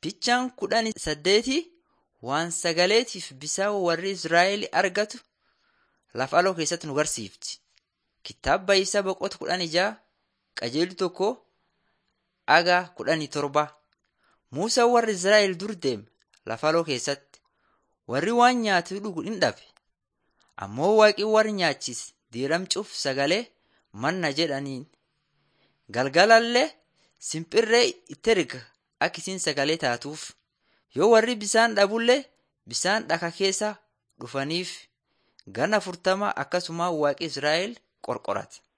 Fichaan kudhanii saddeeti waan sagaleetiif bisaan warri Israa'el argatu lafa aloo keessatti nu garsiifti. Kitaaba isaa boqota kudhan ijaa qajeeltu tokko aga kudhanii torba. Muusaan warri Israa'el dur deeme lafa aloo keessatti. Warri waan nyaatu dhugu hin dhabe. Ammoo waaqi warri nyaachise diiramcuuf sagalee manna jedhaniin. Galgalallee simpirree itti erga akka isiin sagalee taatuuf. Yoo warri bisaan dhabullee bisaan dhaka keessa dhufaniif gana afurtama akkasuma waaqi Israa'el qorqorate.